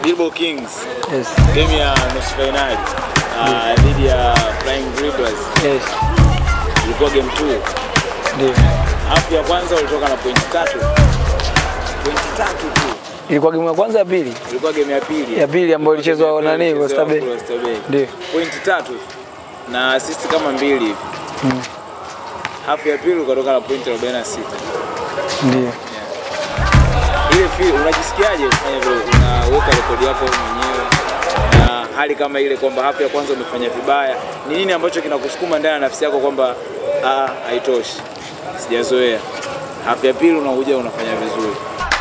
Bilbo Kings Yes. game ya nusu finali ah, dhidi ya Flying Dribblers Yes. ilikuwa game 2. Ndio. Hafu ya kwanza ulitoka na pointi tatu, pointi tatu tu. Ilikuwa game ya kwanza ya pili? Ilikuwa game ya pili, Ya pili ambayo ilichezwa Game ya pili nani, ilichezwa Oyster Bay. Oyster Bay. Ndio. pointi tatu na assist kama mbili hivi. Hafu ya pili ukatoka na pointi 46. Ndio. ile feel unajisikiaje kufanya vile unaweka rekodi yako wewe mwenyewe na hali kama ile kwamba hapo ya kwanza umefanya vibaya ni nini ambacho kinakusukuma ndani ya nafsi yako kwamba ah haitoshi sijazoea hafu ya pili unakuja unafanya vizuri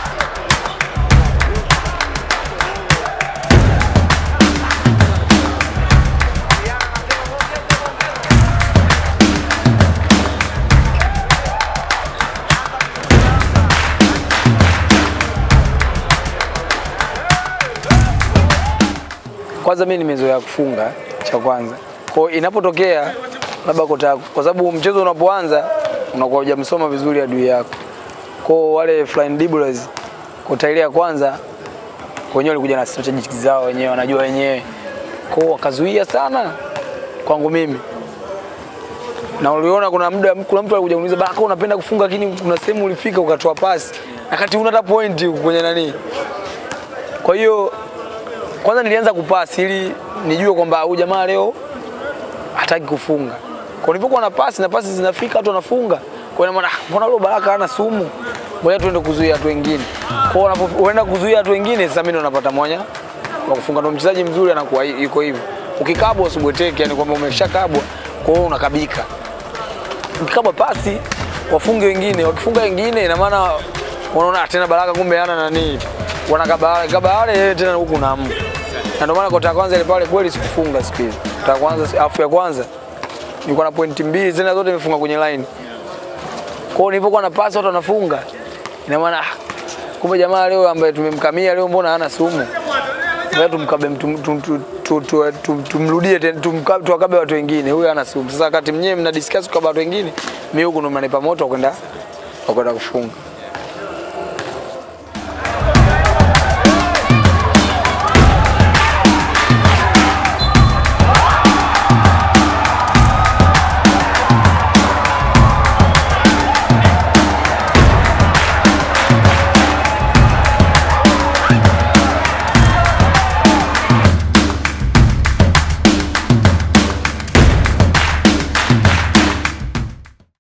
Kwanza mimi nimezoea kufunga cha kwanza. Kwa hiyo inapotokea labda kota kwa sababu mchezo unapoanza unakuwa hujamsoma vizuri adui yako. Kwa hiyo wale Flying Dribblers kota ile ya kwanza wenyewe walikuja na strategies zao wenyewe wanajua wenyewe. Kwa hiyo wakazuia sana kwangu mimi. Na uliona kuna muda kuna mtu alikuja kuniuliza baka unapenda kufunga lakini kuna sehemu ulifika ukatoa pasi. Wakati una hata point huko kwenye nani. Kwa hiyo kwanza nilianza kupasi ili nijue kwamba huyu jamaa leo hataki kufunga. Kwa nilipokuwa na pasi na pasi zinafika watu wanafunga. Kwa hiyo maana "Ah, mbona leo Baraka hana sumu? Ngoja tuende kuzuia watu wengine. Kwa hiyo unapoenda kuzuia watu wengine sasa mimi ndo napata mwanya wa kufunga. Ndo mchezaji mzuri anakuwa hi- yuko hivyo. Ukikabwa usibweteke, yani kwamba umeshakabwa, kwa hiyo unakabika. Ukikabwa pasi wafunge wengine, wakifunga wengine ina maana wanaona "Ah, tena Baraka kumbe hana nani. Wanakaba kaba wale yeye tena huku na amu. Na ndio maana kota ya kwanza ile pale kweli sikufunga siku ile. Kota ya kwanza afu ya kwanza nilikuwa na pointi mbili tena zote nimefunga kwenye line. Kwa hiyo nilipokuwa na pasi watu wanafunga. Ina maana ah, kumbe jamaa leo ambaye tumemkamia leo mbona hana sumu? Ngoja tumkabe mtu- tu- tu- tu- tu- tu- tumrudie tena tumka- tuwakabe watu wengine. Huyu hana sumu. Sasa wakati mnyewe mna discuss kwa watu wengine, mimi huku ndo mnanipa moto wa kwenda wa kwenda kufunga.